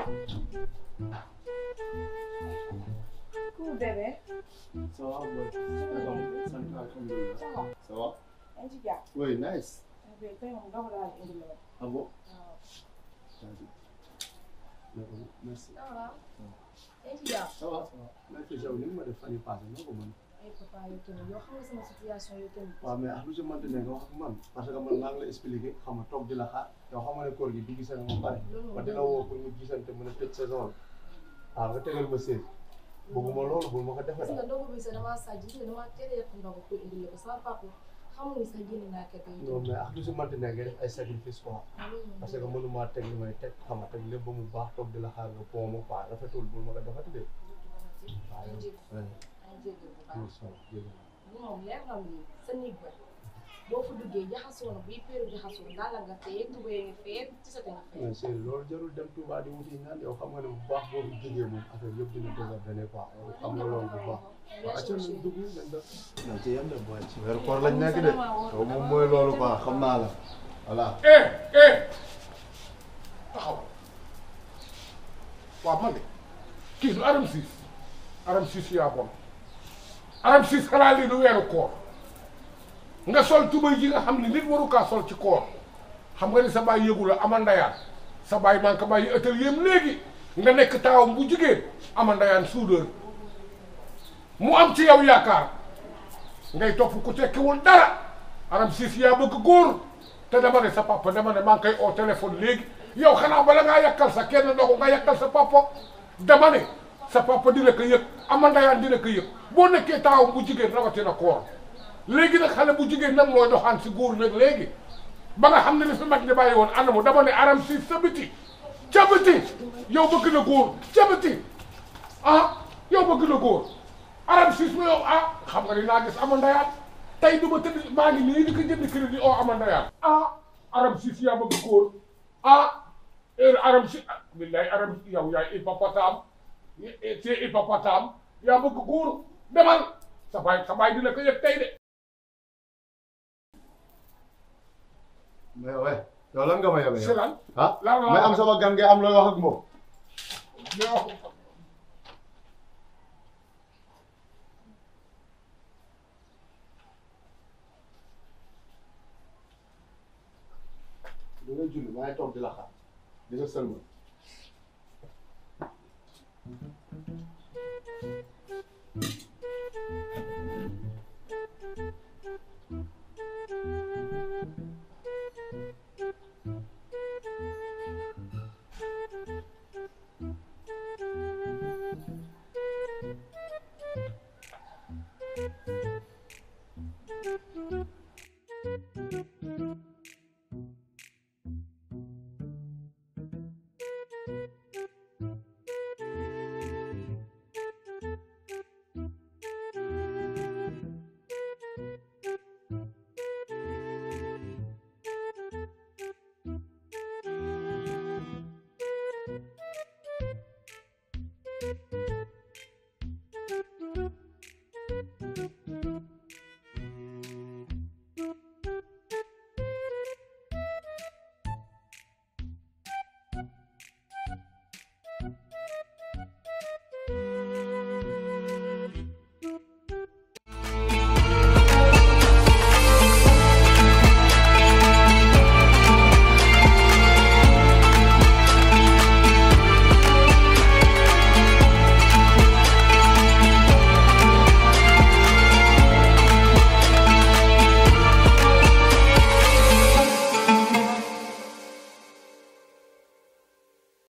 Coucou bébé. Ça va, boy. Ça va, alhamdulillah. Ça va. Ça va? yaa ngi ci jàpp. Oui, nice. bébé tey moom ndox laa la indi lool. Ah bon? waaw. D'accord, merci. ça va. yaa ngi ci jàpp. Ça va, ça va. Maa ngi fi yow ni nga ma def fan yii passé noo ko mën. ay papa yow tamit yow xam nga sama situation yow tamit. waaw mais ak lu ci mënti ne nga wax ak man parce que man maa ngi la expliqué xam nga toog di la xaar yow xam nga ne koor gi du gisee nga ma pare ma dina woo pour ñu gisante mën a tëj saison bi ah nga tegal ma séet bëgguma loolu bul ma ko gis defee nga ndogu bi sax damaa sàcc gis nga damaa teel a yàq ndogu pour indi la ko sama papa xamul ni sax génne naa kër yi. non mais ak lu ci mënti ne nga def ay sacrifice quoi parce que mënumaa teg li may teg xam nga teg lépp ba mu baax toog di la xaar nga pont ma quoi rafetul bul ma ko defati de waaw yow oui moom leer na ni sa néeg ba boo fa duggee jaxasoo na buy péeru jaxasoo daal la nga fee tubéy nga fee ci sa nga fee. mais c'est loolu jarul dem Touba di wuti ñaan yow xam nga ne bu baax boobu jógee moom affaire yëpp dina désordonné quoi yow xam nga loolu bu baax waaw acca nañ dugg nañ def non ci yem de booy ci weeru koor lañ nekk de yow moom mooy loolu quoi xam naa la voilà eh eh taxaw waaw man de kii du aram siis aram siis yaa bon aram siis xanaa lii du weeru koor nga sol tubay ji nga xam ne nit waru kaa sol ci koor xam nga ni sa baay yëgu la ama ndayaan sa baay man ka bàyyi atelier am léegi nga nekk taawam bu jigéen ama ndayaan soudeur mu am ci yow yaakaar ngay topp ku tekkiwul dara aram siis yaa bëgg góor te dama ne sa papa dama ne maa ngi koy oo téléphone léegi yow xanaa bala ngaa yàkkal sa kenn ndoxu nga yàkkal sa papa dama ne sa papa dina ko yëg ama ndayaan dina ko yëg boo nekkee taawam bu jigéen rawatina koor léegi nag xale bu jigéen nag mooy doxaan si góor nag léegi ba nga xam ne li fi mag ñi bàyyi woon anamu dama ne aram si sa biti ca biti yow bëgg na góor ca biti ah yow bëgg na góor aram siis ma yow ah xam nga ni naa gis ama ndayaan tey du ma tëdd maa ngi nii di ko jënd crédit oo ama ndayaan ah aram siis yaa bëgg góor ah heure aram si ah billahi aram yow yaay hippopotame c'est hippopotame yaa bëgg góor demal sa baay sa baay dina ko yëg tey de mais ouais yow lan nga ma yebee si yow lan ah lan la mais am sama gan ngay am looy wax ak moom yow di nga julli maa ngi toog di la xaar di nga sëlmal Thank you.